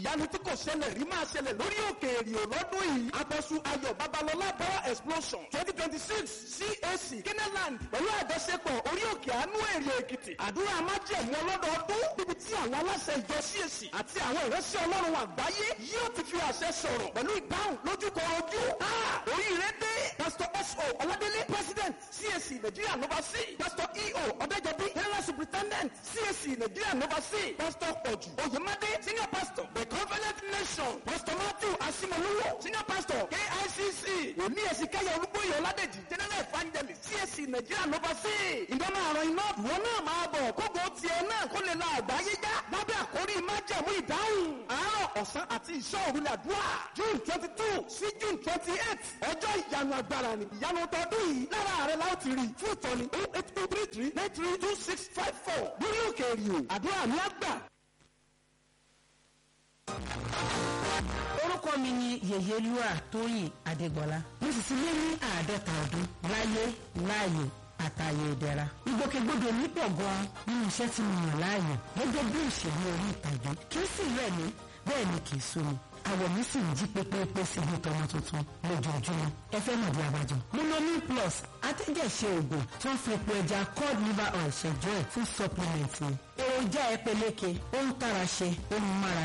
ìyanu tí kò ṣẹlẹ̀ rí máa ṣẹlẹ̀ lórí òkè èrìò lọ́dún yìí àpọ̀sù ayọ̀ babalọ́lá power explosion twenty twenty six cac keneland pẹ̀lú àjọṣepọ̀ orí òkè àánú èrìò èkìtì àdúrà májẹ̀mú ọlọ́dọọdún níbi tí àwọn aláṣẹ ìjọ cac àti àwọn ìránṣẹ́ ọlọ́run àgbáyé yóò ti fi àṣẹ sọ̀rọ̀ pẹ̀lú ìdáhùn lójúkọ ojú oríire dé pastor so ọládélé president cac nigeria nova c pastor eo ọ̀dẹ́jọ́bí general superintendent cac nigeria nova c pastor pọ̀jù oyemade senior pastor the covenant nation pastor matthew asimoluwo senior pastor kicc òní ẹ̀sìnkáyọ̀ olúbóyè ọládèjì general evangelist cac nigeria nova c ìdáná àrùn iná wọn náà máa bọ̀ kókó tiẹ̀ náà kó lè la àgbáyé já lábẹ́ àkórí májẹ̀mú ìdáhùn àárọ̀ ọ̀sán àti ìṣọ́ òru làdúrà june twenty two sí june twenty eight ọjọ́ ìyanu agbára ni ìyanu tọdún yìí lára ààrẹ la ó ti rí fún ìtọ́ni oh eight two three three nine three two six five four lórí òkè èrìò àdúrà ní àgbà. orúkọ mi ni yèyélúà tóyìn adégbọlá mo sì ti lé ní àádọ́ta ọdún láyé láàyè àtàyè ìdẹ̀ra ìgbòkègbodò mi pọ̀ gan-an nínú iṣẹ́ tí mo yàn láàyò gẹ́gẹ́ bí òṣèré orí ìtàgé kí ó sì rẹ̀ mí bẹ́ẹ̀ ni kì í sú mi àwọ̀ mi sì ń jí pépépé sí ibi tọmọ tuntun lójoojúmọ́ ẹ fẹ́ mọ̀ bí abájọ. monomin plus atẹ́jẹ̀ṣe oògùn tó ń fi epo ẹja cod liver oil ṣẹjọ́ ẹ̀ fún supplement ni. èròjà ẹ peléke ó ń tara ṣe ó ń mára